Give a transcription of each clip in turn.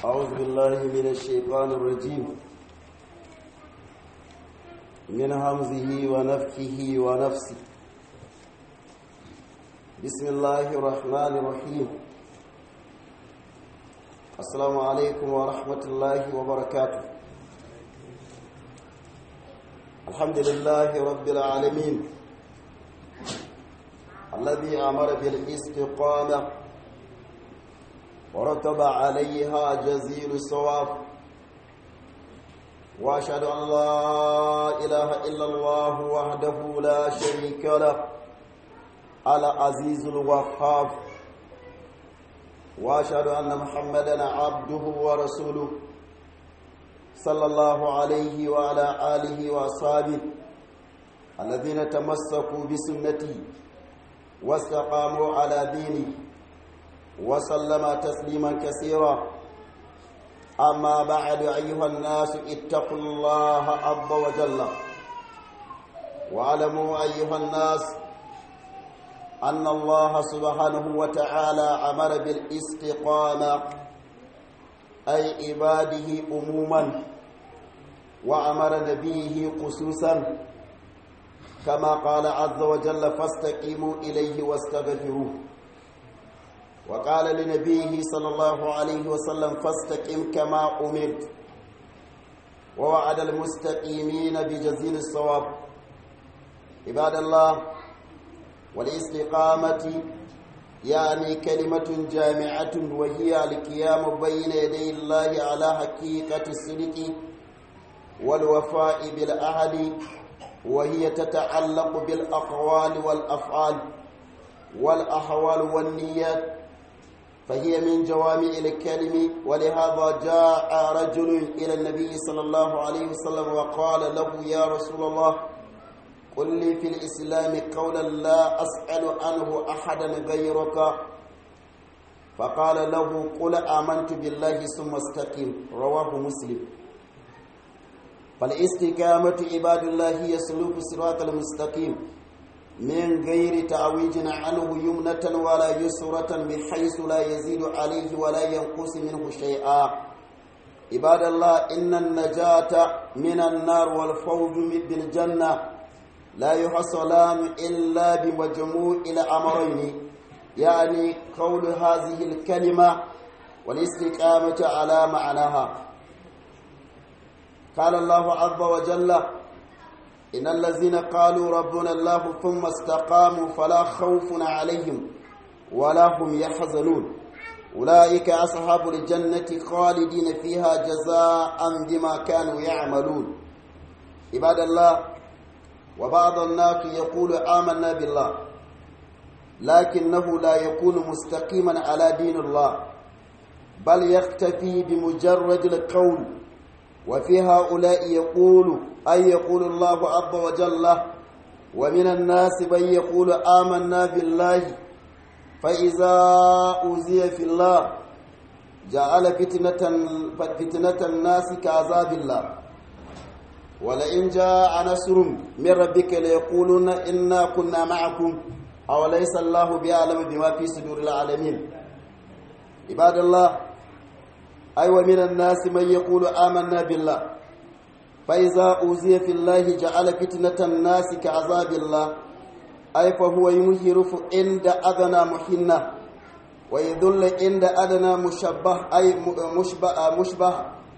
أعوذ بالله من الشيطان الرجيم من همزه ونفخه ونفسه بسم الله الرحمن الرحيم السلام عليكم ورحمة الله وبركاته الحمد لله رب العالمين الذي أمر بالاستقامة ورتب عليها جزيل الصواب واشهد ان لا اله الا الله وحده لا شريك له العزيز الوهاب واشهد ان محمدا عبده ورسوله صلى الله عليه وعلى اله واصحابه الذين تمسكوا بسنته واستقاموا على دينه وسلم تسليما كثيرا أما بعد أيها الناس اتقوا الله عز وجل واعلموا أيها الناس أن الله سبحانه وتعالى أمر بالاستقامة أي عباده عموما وأمر نبيه خصوصا كما قال عز وجل فاستقيموا إليه واستغفروه وقال لنبيه صلى الله عليه وسلم فاستقم كما أمرت ووعد المستقيمين بجزيل الصواب عباد الله والاستقامة يعني كلمة جامعة وهي القيام بين يدي الله على حقيقة الصدق والوفاء بالأهل وهي تتعلق بالأقوال والأفعال والأحوال والنيات فهي من جوامع الكلم ولهذا جاء رجل إلى النبي صلى الله عليه وسلم وقال له يا رسول الله قل لي في الإسلام قولا لا أسأل عنه أحدا غيرك فقال له قل آمنت بالله ثم استقم رواه مسلم فالاستقامة عباد الله هي سلوك الصراط المستقيم من غير تعويج عنه يمنة ولا يسرة بحيث لا يزيد عليه ولا ينقص منه شيئا عباد الله إن النجاة من النار والفوز بالجنة لا يحصلان إلا بمجموع الأمرين يعني قول هذه الكلمة والاستقامة على معناها قال الله عز وجل إن الذين قالوا ربنا الله ثم استقاموا فلا خوف عليهم ولا هم يحزنون أولئك أصحاب الجنة خالدين فيها جزاء بما كانوا يعملون عباد الله وبعض الناس يقول آمنا بالله لكنه لا يكون مستقيما على دين الله بل يختفي بمجرد القول وفي هؤلاء يقول أي يقول الله عز وجل ومن الناس من يقول آمنا بالله فإذا أوذي في الله جعل فتنة, فتنة الناس كعذاب الله ولئن جاء نصر من ربك ليقولون إنا كنا معكم أو ليس الله بأعلم بما في صدور العالمين عباد الله أي أيوة ومن الناس من يقول آمنا بالله فإذا أوذي في الله جعل فتنة الناس كعذاب الله أي فهو ينهرف عند أدنى محنة ويذل عند أدنى مشبه أي مشبه, مشبه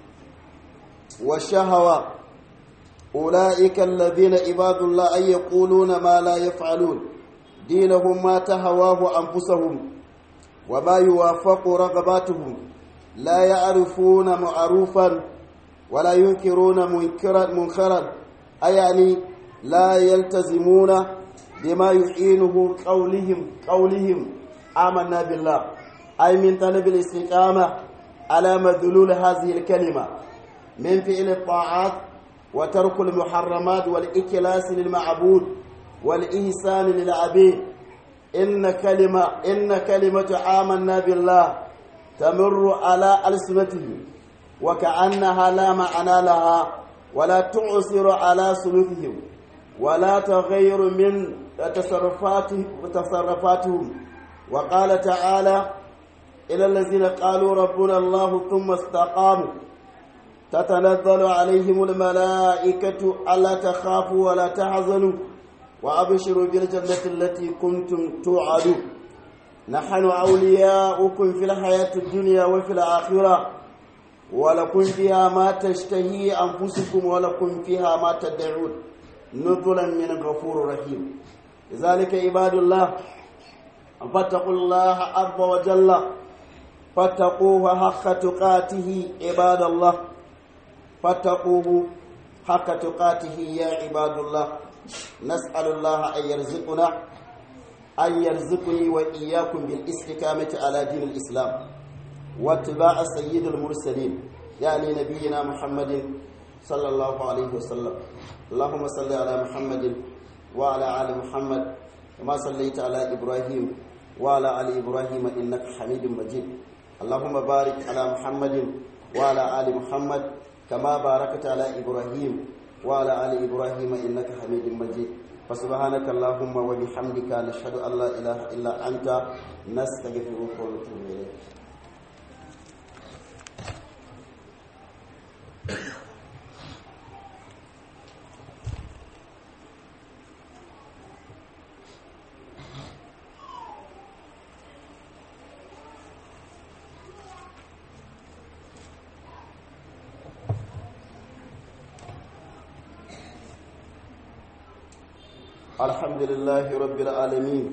والشهوة أولئك الذين عباد الله أي يقولون ما لا يفعلون دينهم ما تهواه أنفسهم وما يوافق رغباتهم لا يعرفون معروفا ولا ينكرون منكرا منكرا أي يعني لا يلتزمون بما يحينه قولهم قولهم آمنا بالله أي من طلب الاستقامة على مدلول هذه الكلمة من فعل الطاعات وترك المحرمات والإكلاس للمعبود والإحسان للعبيد إن كلمة إن كلمة آمنا بالله تمر على ألسنتهم وكأنها لا معنى لها ولا تعسر على سلوكهم ولا تغير من تصرفاتهم تصرفاتهم وقال تعالى إلى الذين قالوا ربنا الله ثم استقاموا تتنزل عليهم الملائكة ألا تخافوا ولا تحزنوا وأبشروا بالجنة التي كنتم توعدون نحن أولياؤكم في الحياة الدنيا وفي الآخرة ولكم فيها ما تشتهي أنفسكم ولكم فيها ما تدعون نزلا من غفور رحيم لذلك عباد الله فاتقوا الله عز وجل فاتقوه حق تقاته عباد الله فاتقوه حق تقاته يا عباد الله نسأل الله أن يرزقنا أن يرزقني وإياكم بالاستقامة على دين الإسلام واتباع سيد المرسلين يعني نبينا محمد صلى الله عليه وسلم اللهم صل على محمد وعلى آل محمد كما صليت على إبراهيم وعلى آل إبراهيم إنك حميد مجيد اللهم بارك على محمد وعلى آل محمد كما باركت على إبراهيم وعلى آل إبراهيم إنك حميد مجيد فسبحانك اللهم وبحمدك نشهد أن لا إله إلا أنت نستغفرك ونتوب إليك الحمد لله رب العالمين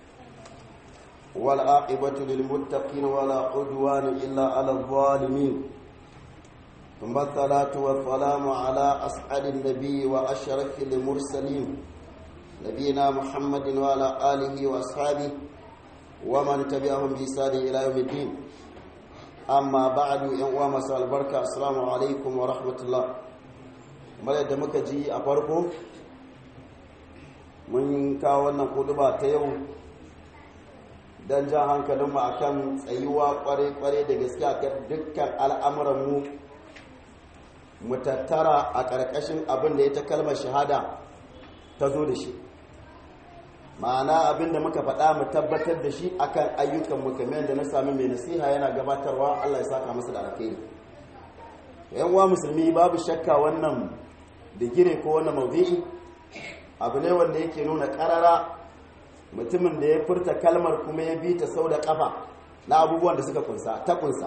والعاقبة للمتقين ولا عدوان إلا على الظالمين ثم الصلاة والسلام على أسعد النبي وأشرف المرسلين نبينا محمد وعلى آله وأصحابه ومن تبعهم بإحسان إلى يوم الدين أما بعد يوم مساء البركة السلام عليكم ورحمة الله kamar yadda muka ji a farko mun kawo wannan kuduba ta yau don jan hankalinmu a kan tsayuwa kware-kware da gaske a kan dukkan al'amuranmu mu tattara a ƙarƙashin abin da ya ta kalmar shahada ta zo da shi ma'ana abin da muka faɗa mu tabbatar da shi akan ayyukanmu kamar yadda na sami mai nasiha yana gabatarwa allah ya saka masa da alkhairi yan uwa musulmi babu shakka wannan digire ko wannan maudu'i abu ne wanda yake nuna karara mutumin da ya furta kalmar kuma ya bi ta sau da kafa na abubuwan da suka kunsa ta kunsa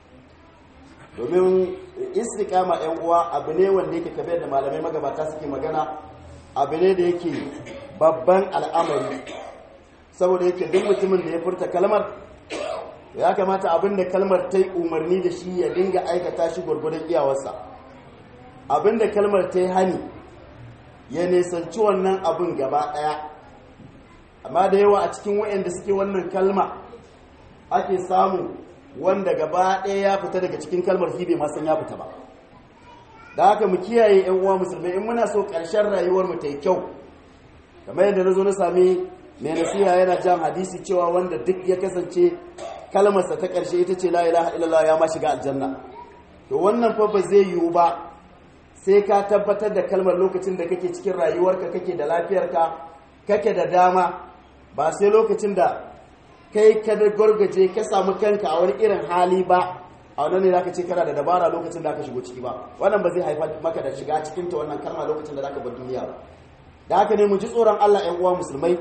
domin istiqama yan uwa abu ne wanda yake kabe da malamai magabata suke magana abu ne da yake babban al'amari saboda yake duk mutumin da ya furta kalmar ya kamata abin da kalmar ta yi umarni da shi ya dinga aikata shi gwargwadon iyawarsa abin da kalmar ta yi hani ya nisanci wannan abin gaba ɗaya amma da yawa a cikin waɗanda suke wannan kalma ake samu wanda gaba ɗaya ya fita daga cikin kalmar hibe masan ya fita ba da haka mu kiyaye yan uwa musulmai in muna so ƙarshen rayuwar mu ta yi kyau kamar yadda na zo na sami mai nasiha yana jan hadisi cewa wanda duk ya kasance kalmarsa ta ƙarshe ita ce la ilaha illallah ya ma shiga aljanna to wannan fa ba zai yiwu ba sai ka tabbatar da kalmar lokacin da kake cikin rayuwarka kake da lafiyarka kake da dama ba sai lokacin da kai ka da gargaje ka samu kanka a wani irin hali ba a wannan ne zaka ce kana da dabara lokacin da aka shigo ciki ba wannan ba zai haifar maka da shiga cikin ta wannan kalma lokacin da zaka bar duniya ba da haka ne mu ji tsoron Allah ƴan uwa musulmai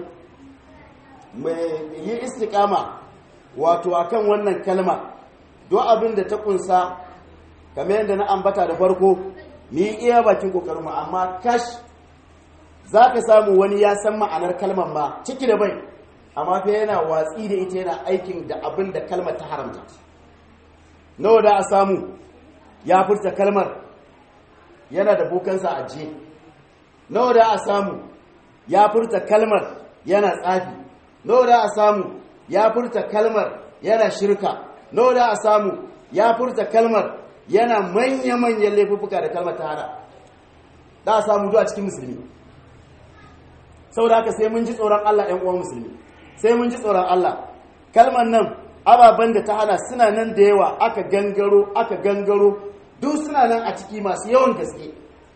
mu yi istiqama wato akan wannan kalma duk abin da ta kunsa kamar yadda na ambata da farko ni iya bakin kokarinmu amma kash za ka samu wani ya san ma'anar kalmar ma ciki da bai amma fa yana watsi da ita yana aikin da abin da kalmar ta haramta nawa da a samu ya furta kalmar yana da bokansa a je nawa da a samu ya furta kalmar yana tsafi nawa da a samu ya furta kalmar yana shirka nawa da a samu ya furta kalmar yana manya-manyan laifuffuka da kalmar ta hada da a samu zuwa cikin musulmi saboda haka sai mun ji tsoron Allah ‘yan uwan musulmi sai mun ji tsoron Allah kalmar nan ababen da ta hana suna nan da yawa aka gangaro aka gangaro duk suna nan a ciki masu yawan gaske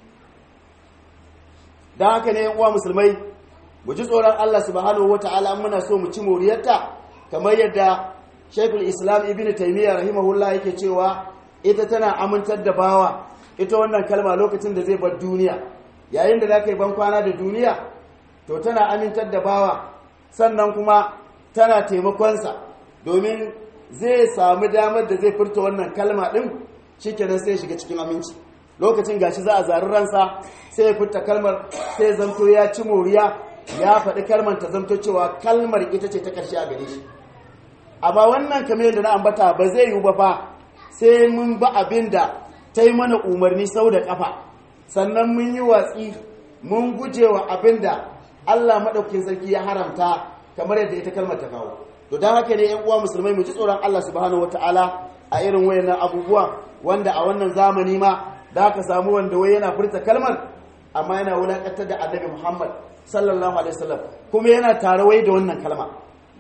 don haka ne uwa musulmai mu ji tsoron Allah subhanahu wata'ala muna so mu ci moriyarta kamar yadda Sheikhul Islam Ibn Taymiyyah rahimahullah yake cewa ita tana amintar da bawa ita wannan kalma lokacin da zai bar duniya yayin da zaka yi ban kwana da duniya to tana amintar da bawa sannan kuma tana taimakonsa domin zai samu damar da zai furta wannan kalma din shikenan sai ya shiga cikin aminci lokacin gashi za a zari ransa sai ya furta kalmar sai zamto ya ci moriya ya faɗi kalmar ta zamto cewa kalmar ita ce ta ƙarshe a gare shi amma wannan kamar da na ambata ba zai yiwu ba fa sai mun ba abin da ta yi mana umarni sau da ƙafa sannan mun yi watsi mun guje wa abin da Allah maɗaukin sarki ya haramta kamar yadda ita kalmar ta kawo to don haka ne yan uwa musulmai mu ji tsoron Allah subhanahu wataala a irin wayannan abubuwa wanda a wannan zamani ma da aka samu wanda wai yana furta kalmar amma yana wulakantar da annabi Muhammad sallallahu alaihi wasallam kuma yana tare wai da wannan kalma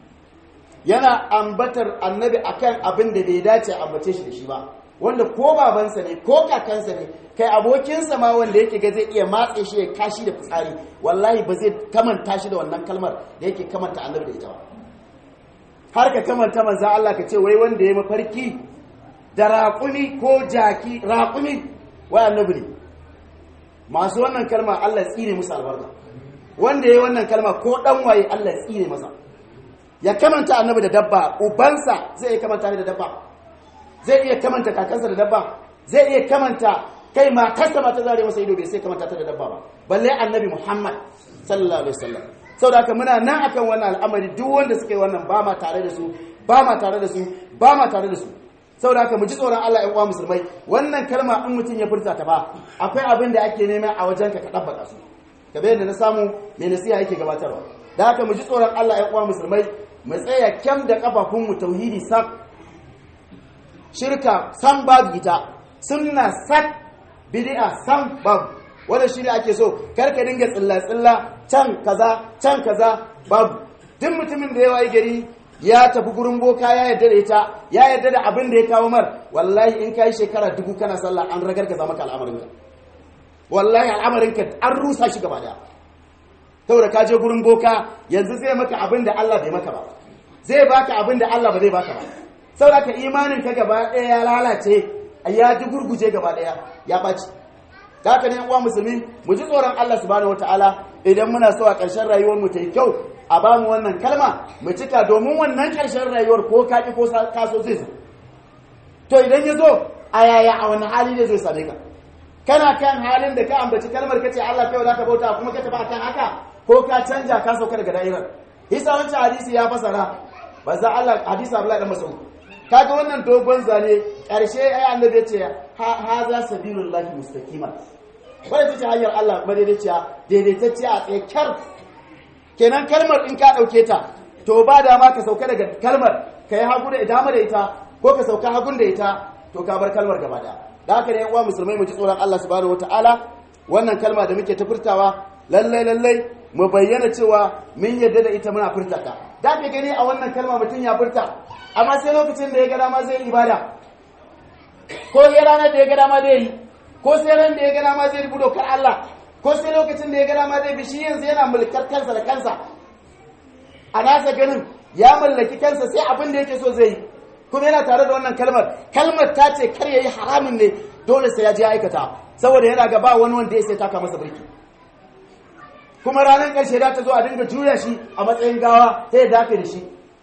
yana ambatar annabi akan abin da bai dace a ambace shi da shi ba wanda ko babansa ne ko kakansa ne kai abokinsa ma wanda yake ga zai iya matse shi ya kashi da fitsari wallahi ba zai kamanta shi da wannan kalmar da yake kamanta annabi da ita ba har ka kamanta manzan Allah ka ce wai wanda ya mafarki da raƙumi ko jaki raƙumi wai annabi ne masu wannan kalma Allah ya tsine musu albarka wanda ya yi wannan kalma ko dan waye Allah ya tsine masa ya kamanta annabi da dabba ubansa zai iya kamanta da dabba zai iya kamanta kakansa da dabba zai iya kamanta kai matarsa ma ta zare masa ido bai sai kamanta ta da dabba ba balle annabi Muhammad sallallahu alaihi wasallam saboda haka muna nan akan wannan al'amari duk wanda suka yi wannan ba ma tare da su ba ma tare da su ba ma tare da su saboda haka mu ji tsoron Allah ƴan uwa musulmai wannan kalma in mutum ya furta ta ba akwai abin da ake nema a wajen ka ka dabbaka su kamar yadda na samu mai nasiha yake gabatarwa da haka mu ji tsoron Allah ƴan uwa musulmai mu tsaya kyam da kafafun mu tauhidi sak shirka san babu ita sunna sak bid'a san babu wannan shi ne ake so kar ka dinga tsilla tsilla can kaza can kaza babu duk mutumin da ya wayi gari ya tafi gurin boka ya yarda da ita ya yarda da abin da ya kawo mar wallahi in kai shekara dubu kana sallah an ragargaza maka al'amarinka wallahi al'amarinka an rusa shi gaba daya saboda ka je gurin boka yanzu zai maka abin da Allah bai maka ba zai baka abin da Allah ba zai baka ba saboda ka imanin ka gaba daya ya lalace ya ji gurguje gaba daya ya baci haka ne uwa musulmi mu ji tsoron Allah subhanahu wataala idan muna so a ƙarshen rayuwar mu ta yi kyau a ba mu wannan kalma mu cika domin wannan ƙarshen rayuwar ko ka ko ka so zai zo to idan ya zo a yaya a wani hali ne zai same ka kana kan halin da ka ambaci kalmar kace Allah kai zaka bauta kuma ka tafi akan haka ko ka canja ka sauka daga da'irar isa wancan hadisi ya fasara ba za Allah hadisi Abdullahi dan Mas'ud kaga wannan dogon zane ƙarshe ai annabi ya ce ha za sabilullahi mustaqima wadda ta ce hanyar Allah madaidaiciya daidaitacciya a tsakiyar kenan kalmar in ka ɗauke ta to ba dama ka sauka daga kalmar ka yi hagu da dama da ita ko ka sauka hagun da ita to ka bar kalmar gaba da da haka ne uwa musulmai mu ji tsoron Allah subhanahu wataala wannan kalma da muke ta furtawa lallai lallai mu bayyana cewa mun yarda da ita muna furta ta da ke gani a wannan kalma mutum ya furta amma sai lokacin da ya ga dama zai ibada ko ya ranar da ya ga dama zai yi ko sai ran da ya gana ma zai rubu dokar Allah ko sai lokacin da ya gana ma zai bi shi yanzu yana mulkar kansa da kansa a nasa ganin ya mallaki kansa sai abin da yake so zai yi kuma yana tare da wannan kalmar kalmar ta ce kar ya yi haramin ne dole sai ya je aikata saboda yana ga ba wani wanda ya sai taka masa birki kuma ranar ƙarshe da ta zo a dinga juya shi a matsayin gawa sai ya dafe da shi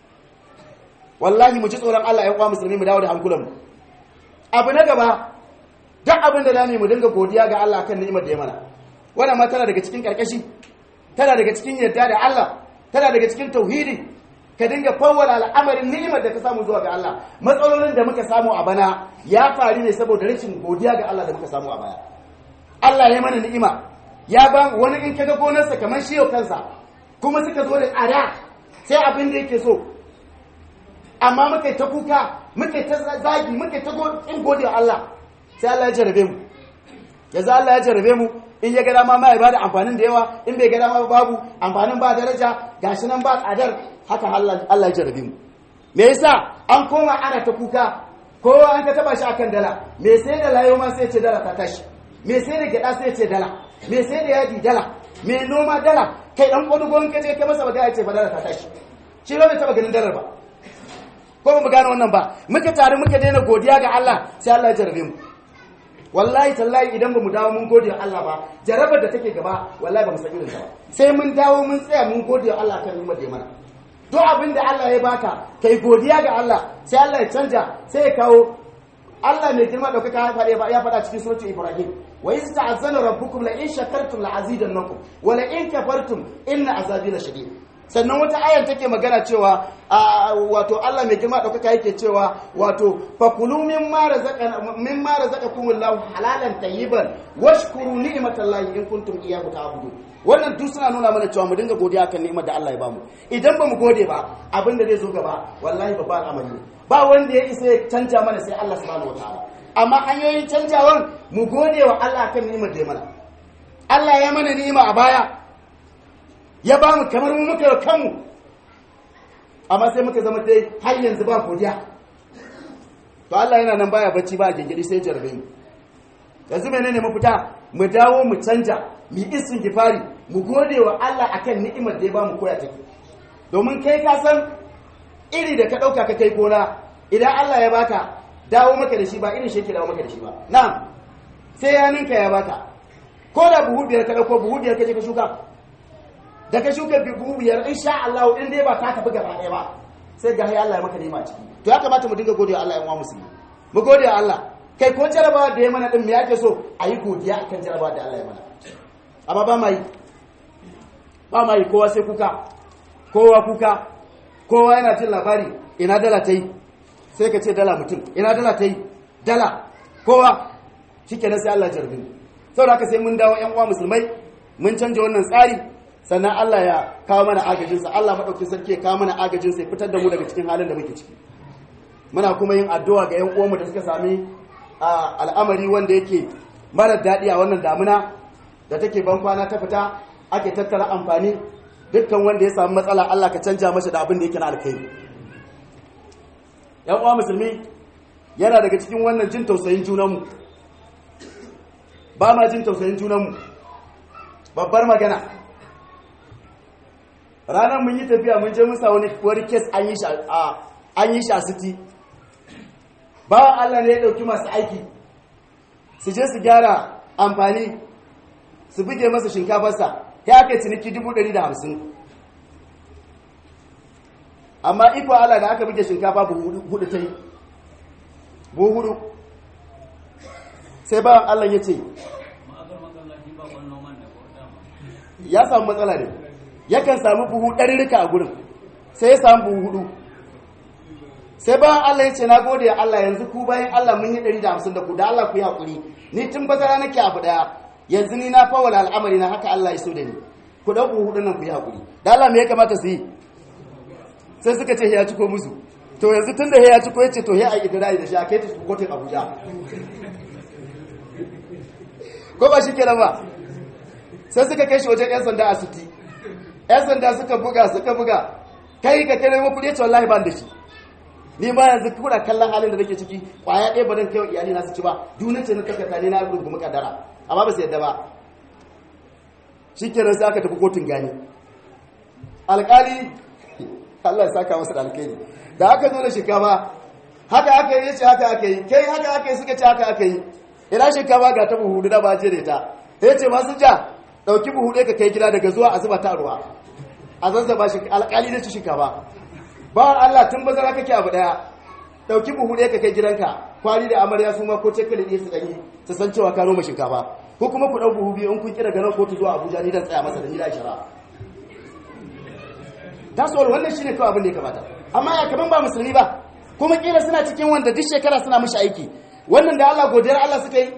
wallahi mu ji tsoron Allah ya kwa musulmi mu dawo da hankulanmu abu na gaba duk abin da zamu mu dinga godiya ga Allah kan ni'imar da ya mana wannan ma tana daga cikin karkashi tana daga cikin yadda da Allah tana daga cikin tauhidi ka dinga fawwala al'amarin ni'imar da ka samu zuwa ga Allah matsalolin da muka samu a bana ya faru ne saboda rashin godiya ga Allah da muka samu a baya Allah ya mana ni'ima ya ba wani in kaga gonarsa kamar shi yau kansa kuma suka zo da tsada sai abin da yake so amma muka ta kuka muka ta zagi muka ta in gode Allah sai Allah ya jarabe mu yanzu Allah ya jarabe mu in ya ga dama ma ya bada amfanin da yawa in bai ga dama babu amfanin ba daraja gashi nan ba tsadar haka Allah ya jarabe mu me yasa an koma ana ta kuka kowa an ka taba shi akan dala me sai da layo ma sai ce dala ta tashi me sai da gyada sai ce dala me sai da yadi dala me noma dala kai dan kodugon ka je kai masa magana ce fa dala ta tashi shi ba bai taba ganin dalar ba ko mu gane wannan ba muka tare muka daina godiya ga Allah sai Allah ya jarabe mu wallahi tallahi idan ba mu dawo mun gode wa Allah ba jarabar da take gaba wallahi ba mu san irin ta ba sai mun dawo mun tsaya mun gode wa Allah kan ni'imar da ya mana duk abin da Allah ya baka kai godiya ga Allah sai Allah ya canja sai ya kawo Allah mai girma daukaka ya faɗa ya faɗa cikin suratul Ibrahim wa iz ta'azzana rabbukum la in shakartum la azidannakum wa la in kafartum inna azabi la shadid sannan wata ayar take magana cewa wato Allah mai girma daukaka yake cewa wato fakulu mimma razaqana mimma razaqakumullahu halalan tayyiban washkuru ni'matallahi in kuntum iyyahu ta'budun wannan duk suna nuna mana cewa mu dinga godiya kan ni'imar da Allah ya bamu idan ba mu gode ba abin da zai zo gaba wallahi babban al'amari ne ba wanda ya isa ya canja mana sai Allah subhanahu wataala amma hanyoyin canjawan mu gode wa Allah kan ni'imar da ya mana Allah ya mana ni'ima a baya ya ba mu kamar mu muka kanmu amma sai muka zama dai har yanzu ba godiya to Allah yana nan baya bacci ba gingiri sai jarbe mu yanzu menene mafita mu dawo mu canja mu isin gifari mu gode wa Allah akan ni'imar da ya ba mu koya take domin kai ka san iri da ka dauka ka kai gona idan Allah ya baka dawo maka da shi ba irin shi yake dawo maka da shi ba na'am sai ya ninka ya baka ko da buhu biyar ka dauko buhu biyar ka je ka shuka da ka shuka buhu biyar insha Allah in dai ba ta tafi gaba ɗaya ba sai ga Allah ya maka nema ciki to ya kamata mu dinga godiya Allah ya wa musulmi mu godiya Allah kai ko jarabawa da ya mana din me yake so a yi godiya akan jarabawa da Allah ya mana amma ba ma yi ba ma yi kowa sai kuka kowa kuka kowa yana jin labari ina dala ta yi sai ka ce dala mutum ina dala ta yi dala kowa shi kenan sai Allah jarbin saboda haka sai mun dawo yan uwa musulmai mun canja wannan tsari sannan Allah ya kawo mana agajinsa Allah maɗauki sarki ya kawo mana agajinsa ya fitar da mu daga cikin halin da muke ciki muna kuma yin addu'a ga 'yan uwanmu da suka sami al'amari wanda yake mara daɗi a wannan damuna da take ban kwana ta fita ake tattara amfani dukkan wanda ya samu matsala Allah ka canja masa da abin da yake na alkhairi yan uwa musulmi yana daga cikin wannan jin tausayin junanmu ba ma jin tausayin junanmu babbar magana ranar mun yi tafiya mun je musa wani wani kes an yi shi a city bawan Allah ne ya ɗauki masu aiki su je su gyara amfani su buge masa shinkafarsa ya aka ciniki 150 amma iko Allah da aka buge shinkafa hudu ta yi buhu hudu sai bawan Allah ya ce ya samu matsala ne yakan samu buhu ɗarirrika a gurin sai ya samu buhu hudu sai bayan Allah ya ce na gode Allah yanzu ku bayan Allah mun yi ɗari da hamsin da ku da Allah ku yi haƙuri ni tun bazara nake abu ɗaya yanzu ni na fawala al'amari na haka Allah ya so da ni ku ɗau buhu hudun nan ku yi haƙuri da Allah me ya kamata su yi sai suka ce ya ciko musu to yanzu tun da ya ciko ya ce to ya a idira da shi a kai ta kotun Abuja ko ba shi kenan ba sai suka kai shi wajen 'yan sanda a suti 'yan sanda suka buga suka buga kai ka kare mu kudi ce wallahi ban da shi ni ma yanzu kuna kallon halin da nake ciki kwaya ɗaya ba dan kai iyali na su ci ba dunin ce na takata ne na rungumi kadara amma ba su yadda ba shikenan sai aka tafi kotun gani alƙali Allah ya saka masa da alƙali da aka zo da shinkafa haka aka yi yace haka aka yi kai haka aka yi suka ce haka aka yi ina shinkafa ga ta buhu da ba je da ita yace masu ja dauki buhu ɗaya ka kai gida daga zuwa a zuba ta ruwa a zazzaba shi alƙali da ci shinkafa ba Allah tun bazara kake abu ɗaya dauki buhu ɗaya ka kai gidanka kwali da amarya su ma ko cekali ɗaya su ɗanyi su san cewa ka noma shinkafa ko kuma ku ɗau buhu biyu in kun kira ganin kotu zuwa Abuja ni dan tsaya masa da ni da shara tasowar wannan shine kawai abin da ya kamata amma ya kaman ba musulmi ba kuma kila suna cikin wanda duk shekara suna mishi aiki wannan da Allah godiyar Allah suka yi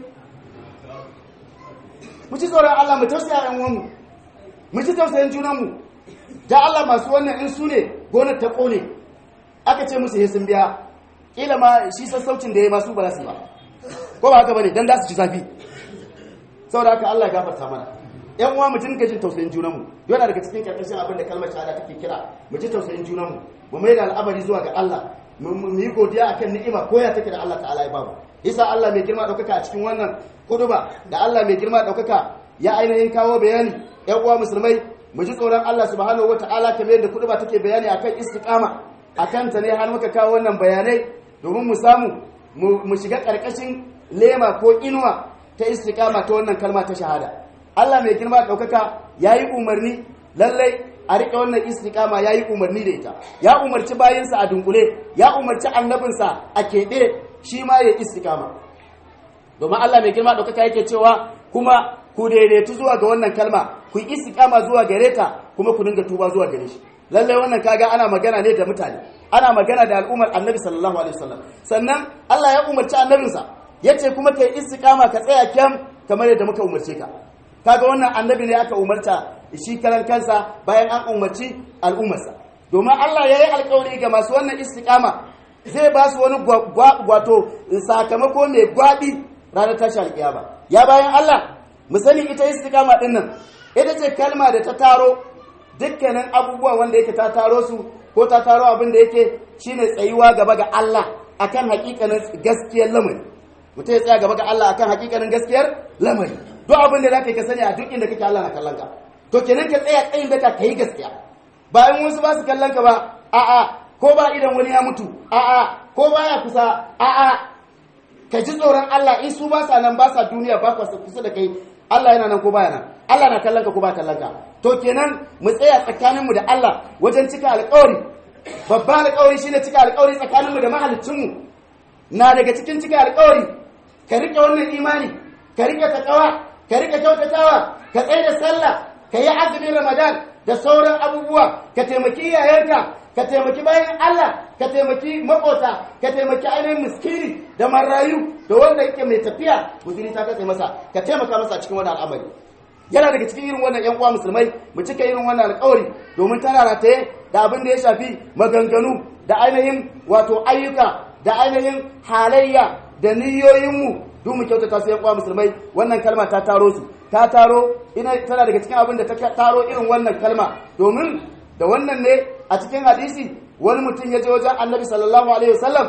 mu ci tsoron Allah mu tausaya yan uwanmu mu ci tausayin junanmu da Allah masu wannan in su ne gonar ta kone aka ce musu he sun biya kila ma shi sassaucin da ya masu ba za su yi ba ko ba haka bane dan da su ci zafi saboda haka Allah ya gafarta mana yan uwa mu dinga jin tausayin junanmu yana daga cikin karkashin abin da kalmar shahada take kira mu ji tausayin junanmu mu mai da al'amari zuwa ga Allah mu yi godiya akan ni'ima ko ya take da Allah ta'ala ya bamu isa Allah mai girma daukaka a cikin wannan kuduba da Allah mai girma daukaka ya ainihin kawo bayani yan uwa musulmai mu ji tsoron Allah subhanahu wata'ala kamar yadda kuduba take bayani akan istiqama a kanta ne har muka kawo wannan bayanai domin mu samu mu shiga ƙarƙashin lema ko inuwa ta istiqama ta wannan kalma ta shahada Allah mai girma ɗaukaka ya yi umarni lallai a riƙe wannan istiqama ya yi umarni da ita ya umarci bayinsa a dunkule ya umarci annabinsa a keɓe shi ma ya istiqama domin Allah mai girma ɗaukaka yake cewa kuma ku daidaitu zuwa ga wannan kalma ku yi istiqama zuwa gare ta kuma ku dinga tuba zuwa gare shi lallai wannan kaga ana magana ne da mutane ana magana da al'ummar annabi sallallahu alaihi wasallam sannan Allah ya umarci annabinsa yace kuma kai istiqama ka tsaya kyam kamar yadda muka umarce ka kaga wannan annabi ne aka umarta shi karan kansa bayan an umarci al'ummarsa domin Allah ya yi alkawari ga masu wannan istiqama zai ba su wani wato sakamako mai gwabi ranar tashi alkiyama ya bayan Allah mu sani ita istiqama din nan ita ce kalma da ta taro dukkanin abubuwa wanda yake ta taro su ko ta taro abin da yake shine tsayuwa gaba ga Allah akan hakikanin gaskiyar lamari mutum ya tsaya gaba ga Allah akan hakikanin gaskiyar lamari duk abin da zaka ka sani a duk inda kake Allah na kallon ka to kenan ka tsaya tsayin da ka kai gaskiya bayan wasu ba su kallon ka ba a'a ko ba idan wani ya mutu a'a ko baya kusa a'a ka ji tsoron Allah in su ba sa nan ba sa duniya ba kusa da kai Allah yana nan ko baya nan Allah na kallon ka ko ba kallon ka to kenan mu tsaya tsakaninmu da Allah wajen cika alƙawari babban alƙawari shine cika alƙawari tsakaninmu da mahaliccinmu na daga cikin cika alƙawari ka rike wannan imani ka rike takawa ka rike kyautatawa ka tsaye da sallah ka yi azumin ramadan da sauran abubuwa ka taimaki iyayenka ka taimaki bayan Allah ka taimaki makota ka taimaki ainihin miskini da marayu da wanda yake mai tafiya guzuri ta katse masa ka taimaka masa cikin wani al'amari yana daga cikin irin wannan yan uwa musulmai mu cika irin wannan alƙawari domin tana rataye da abin da ya shafi maganganu da ainihin wato ayyuka da ainihin halayya da niyoyinmu duk mu kyautata su yan uwa musulmai wannan kalma ta taro su ta taro ina tana daga cikin abin da ta taro irin wannan kalma domin da wannan ne a cikin hadisi wani mutum ya je wajen annabi sallallahu alaihi wasallam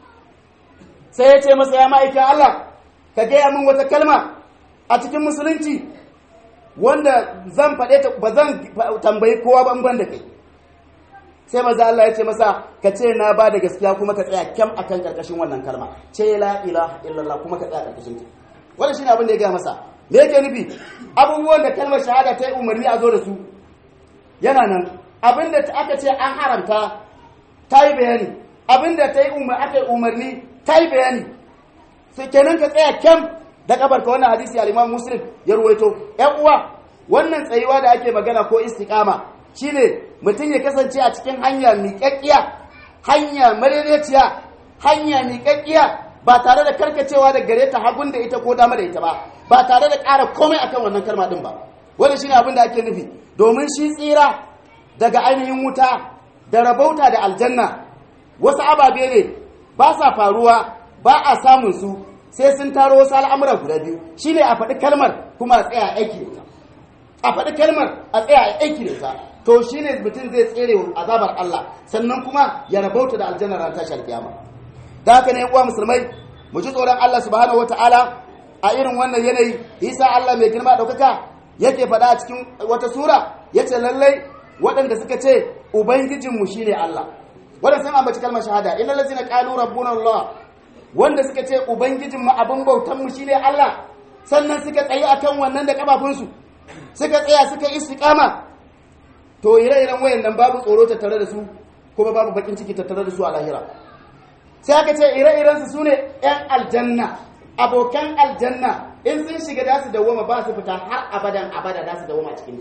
sai ya ce masa ya ma'aikin Allah ka gaya min wata kalma a cikin musulunci wanda zan faɗe ta ba zan tambayi kowa ban ban da kai sai maza Allah ya ce masa ka ce na ba da gaskiya kuma ka tsaya kyam akan karkashin wannan kalma ce la ilaha illallah kuma ka tsaya karkashin ta wannan shine abin da ya gaya masa me yake nufi abubuwan da kalmar shahada ta yi umarni a zo da su yana nan abin da aka ce an haramta ta yi bayani abin da ta yi aka yi umarni ta yi bayani sai kenan ka tsaya kyam da kabar ka wannan hadisi al-Imam Muslim ya ruwaito ƴan uwa wannan tsayuwa da ake magana ko istiqama shine mutum ya kasance a cikin hanya miƙaƙƙiya hanya madaidaiciya hanya miƙaƙƙiya ba tare da karkacewa da gare ta hagun da ita ko dama da ita ba ba tare da ƙara komai akan wannan kalma din ba wannan shine abin da ake nufi domin shi tsira daga ainihin wuta da rabauta da aljanna wasu ababe ne ba sa faruwa ba a samun su sai sun taro wasu al'amura guda biyu shi ne a faɗi kalmar kuma a tsaya aiki da ita a faɗi kalmar a tsaya aiki da ita to shi ne mutum zai tsere azabar Allah sannan kuma ya rabauta da aljanna ran tashi alkiyama da haka ne uwa musulmai mu ji tsoron Allah subhanahu wataala a irin wannan yanayi isa Allah mai girma ɗaukaka yake faɗa a cikin wata sura yace lallai waɗanda suka ce ubangijinmu shine Allah waɗanda sun ambaci kalmar shahada illal ladzina qalu rabbuna Allah wanda suka ce ubangijinmu abin bautanmu shine Allah sannan suka tsaye akan wannan da kafafunsu suka tsaya suka istiqama to ire-iren wayannan babu tsoro tattare da su kuma babu bakin ciki tattare da su a lahira sai aka ce ire-iren su sune yan aljanna abokan aljanna in sun shiga da su dawoma ba su fita har abadan abada da su dawoma cikin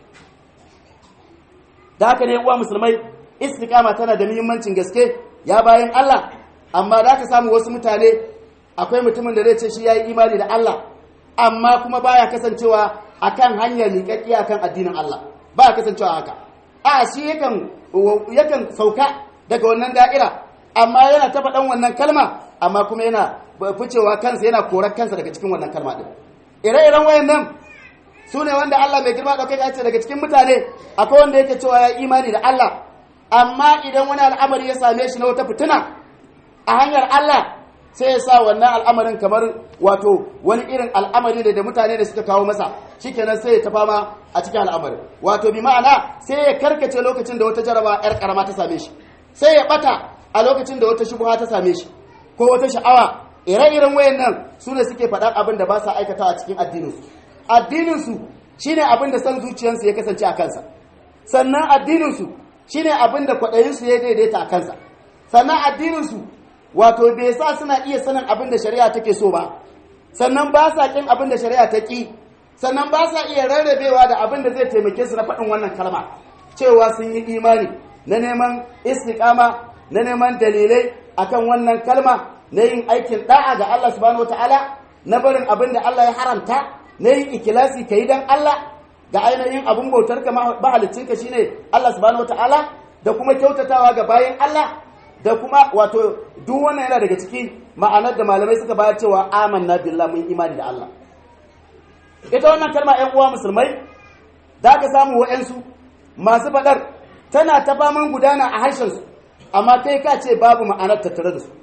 da haka ne uwa musulmai istiqama tana da muhimmancin gaske ya bayan Allah amma da ka samu wasu mutane akwai mutumin da zai ce shi yayi imani da Allah amma kuma baya kasancewa akan hanyar miƙaƙƙiya akan addinin Allah baya kasancewa haka a shi yakan yakan sauka daga wannan da'ira amma yana ta faɗan wannan kalma amma kuma yana ficewa kansa yana korar kansa daga cikin wannan kalma din ire-iren wayannan su ne wanda Allah mai girma ɗaukai ya ce daga cikin mutane akwai wanda yake cewa ya imani da Allah amma idan wani al'amari ya same shi na wata fitina a hanyar Allah sai ya sa wannan al'amarin kamar wato wani irin al'amari ne da mutane da suka kawo masa shikenan sai ya ta fama a cikin al'amari wato bi ma'ana sai ya karkace lokacin da wata jaraba yar karama ta same shi sai ya bata a lokacin da wata shubha ta same shi ko wata sha'awa ire-iren wayannan su ne suke faɗar abin da ba sa aikatawa cikin addininsu addininsu shine abin da san zuciyarsu ya kasance a kansa sannan addininsu shine abin da kwaɗayinsu ya daidaita a kansa sannan addininsu wato bai sa suna iya sanin abin da shari'a take so ba sannan ba sa kin abin da shari'a ta ki sannan ba sa iya rarrabewa da abin da zai taimake su na faɗin wannan kalma cewa sun yi imani na neman istiqama na neman dalilai akan wannan kalma na yin aikin da'a ga Allah subhanahu wataala na barin abin da Allah ya haramta na yin ikilasi ka yi don Allah ga ainihin abin bautar ka mahalicinka shine Allah subhanahu wataala da kuma kyautatawa ga bayan Allah da kuma wato duk wannan yana daga cikin ma'anar da malamai suka bayar cewa amanna billah mun imani da Allah ita wannan kalma ƴan uwa musulmai da ka samu wa'ansu masu faɗar tana ta faman gudana a harshen su amma kai ka ce babu ma'anar tattare da su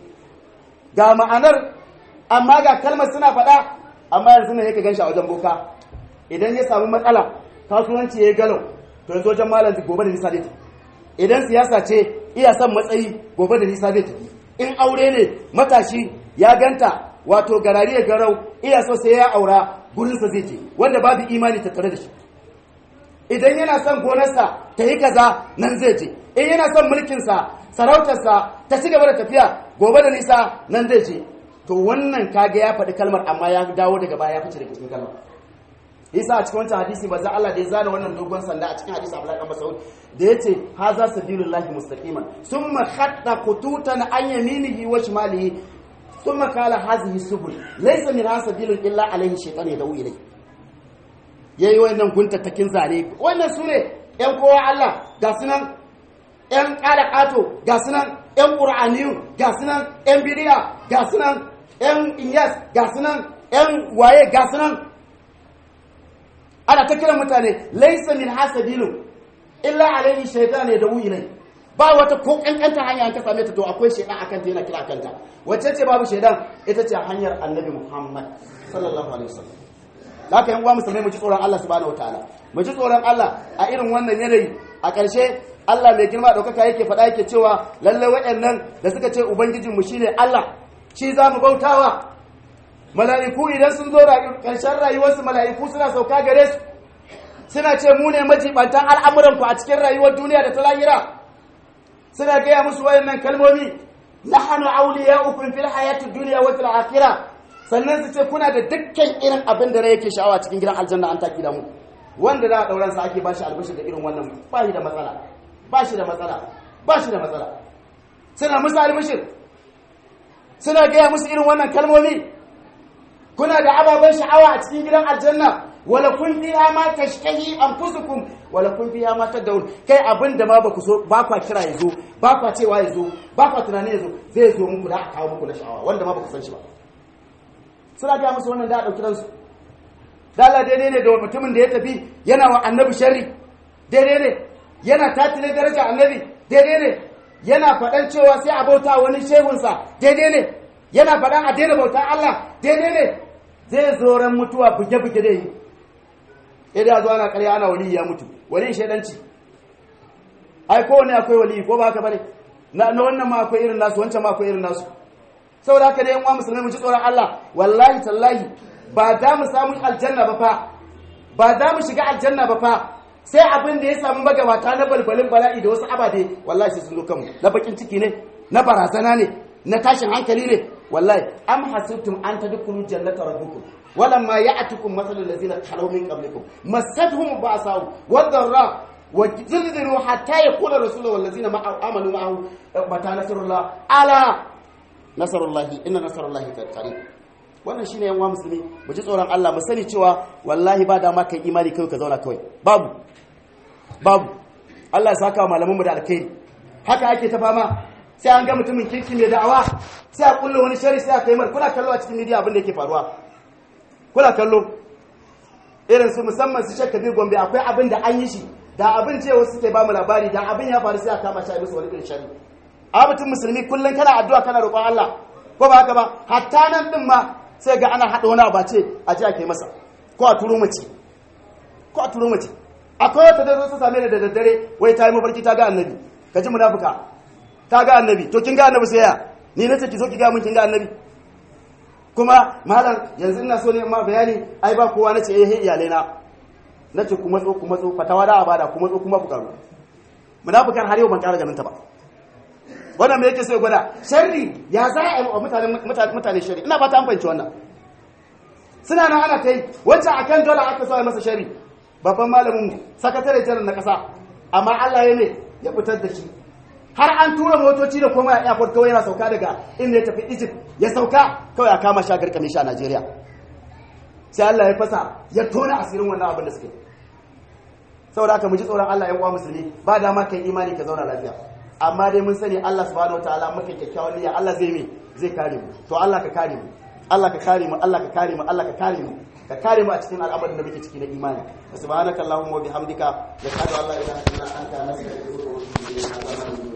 ga ma'anar amma ga kalmar suna faɗa amma yanzu ne yake ganshi a wajen boka idan ya samu matsala kasuwanci ya galau to yanzu wajen malam gobe da nisa zai tafi idan siyasa ce iya son matsayi gobe da nisa zai tafi in aure ne matashi ya ganta wato garari ya garau iya so sai ya aura gurinsa zai je wanda babu imani tattare da shi idan yana son gonarsa ta yi kaza nan zai je in yana son mulkinsa sarautarsa ta ci gaba da tafiya gobe da nisa nan zai je to wannan kage ya faɗi kalmar amma ya dawo daga baya ya fice daga cikin kalmar isa a cikin wancan hadisi ba za Allah da ya zana wannan dogon sanda a cikin hadisi Abdullahi dan Mas'ud da yace haza sabilullahi mustaqiman thumma khatta qututan an yaminihi wa shimalihi thumma qala hazihi subul laysa min sabilun illa alayhi shaytan yadawu ilay yayi wannan guntattakin zane wannan sune yan kowa Allah ga sunan yan kala kato ga sunan yan qur'aniyu ga sunan yan bidiya ga sunan yan inyas ga sunan yan waye ga sunan ana ta kiran mutane laisa min hasabilu illa alaihi shaytan ya dawu ilai ba wata ko kankanta hanya an ka same ta to akwai shaytan akan ta yana kira kanta wacce ce babu shaytan ita ce hanyar annabi Muhammad sallallahu alaihi wasallam haka yan uwa musulmai mu ji tsoron Allah subhanahu wataala mu ji tsoron Allah a irin wannan yanayi a ƙarshe Allah mai girma ɗaukaka yake faɗa yake cewa lalle waɗannan da suka ce ubangijinmu shine Allah shi za mu bautawa mala'iku idan sun zo ƙarshen rayuwarsu mala'iku suna sauka gare su suna ce mu ne majibantan al'amuranku a cikin rayuwar duniya da ta lahira suna gaya musu wayannan kalmomi nahanu auliya ukun fil hayati duniya wa fil akhirah sannan su ce kuna da dukkan irin abin da rai yake sha'awa cikin gidan aljanna an taki da mu wanda da dauran sa ake bashi albishir da irin wannan ba shi da matsala ba shi da matsala ba shi da matsala suna musu albishir suna gaya musu irin wannan kalmomi kuna da ababen sha'awa a cikin gidan aljanna wala kun fiha ma tashtahi anfusukum wala kun fiha ma tadawun kai abin da ma ba ku so ba kwa kira yazo ba kwa cewa yazo ba kwa tunani yazo zai zo muku da a kawo muku na sha'awa wanda ma ba ku san shi ba suna ga musu wannan da a dauki ransu dala daidai ne da mutumin da ya tafi yana wa annabi sharri daidai ne yana tatile daraja annabi daidai ne yana faɗan cewa sai a bauta wani shehunsa daidai ne yana faɗan a daina bautar Allah daidai ne zai zo ran mutuwa buge-buge da yi idan zo ana karya ana wali ya mutu wali shaidanci ai kowane akwai wali ko ba haka bane na wannan ma akwai irin nasu wancan ma akwai irin nasu saboda haka da yan uwa musulmai mu ji tsoron Allah wallahi tallahi ba da mu samu aljanna ba fa ba da mu shiga aljanna ba fa sai abin da ya samu magabata na balbalin bala'i da wasu abade wallahi sai sun zo kanmu na bakin ciki ne na barazana ne na tashin hankali ne wallahi am hasibtum an tadkhulu jannata rabbikum walamma ya'tukum mathalul ladzina khalaw min qablikum massatuhum ba'sa'u wadh-dharra wazilzilu hatta yaqula rasulullah wal ladzina amanu ma'ahu mata nasrullah ala nasrullahi inna nasrullahi qarib wannan shine yan uwa musulmi mu ji tsoron Allah mu sani cewa wallahi ba dama kai imani kai ka zauna kawai babu babu Allah ya saka malaman mu da alkhairi haka ake ta fama sai an ga mutumin kirki mai da'awa sai a kulle wani shari sai a kai mar kuna kallo a cikin media abin da yake faruwa kuna kallo irin su musamman su shakka bi gombe akwai abin da an yi shi da abin ce wasu suke ba mu labari da abin ya faru sai a kama shi a musu wani irin shari a mutum musulmi kullum kana addu'a kana roƙon Allah ko ba haka ba hatta nan din ma sai ga ana haɗa wani abace a ji a kai masa ko a turo mace ko a turo mace akwai wata da zo ta same da daddare wai ta yi mafarki ta ga annabi ka ji munafuka ta ga annabi to kin ga annabi sai ya ni nace ki zo ki ga mun kin ga annabi kuma malam yanzu ina so ne ma bayani ai ba kowa nace eh iyalai na nace ku matso ku matso fatawa da abada ku matso kuma ku karu munafikan har yau ban kara ganin ta ba wannan me yake so ya gwada sharri ya za a yi wa mutane mutane sharri ina fata an fahimci wannan suna nan ana ta yi wancan akan dole aka so a yi masa sharri babban malamin mu sakatare janar na kasa amma Allah ya ne ya fitar da shi har an tura motoci da kuma ya airport kawai yana sauka daga inda ya tafi Egypt ya sauka kawai a kama shi a garkame shi a Najeriya sai Allah ya fasa ya tona asirin wannan abin da suke saboda haka mu ji tsoron Allah ya uwa musulmi ba dama kai imani ka zauna lafiya amma dai mun sani Allah subhanahu wataala muka kyakkyawan niyya Allah zai mi zai kare mu to Allah ka kare mu Allah ka kare mu Allah ka kare mu Allah ka kare mu ka kare mu a cikin al'amarin da muke ciki na imani subhanakallahumma wa bihamdika nashhadu an la ilaha illa anta nastaghfiruka wa natubu ilayk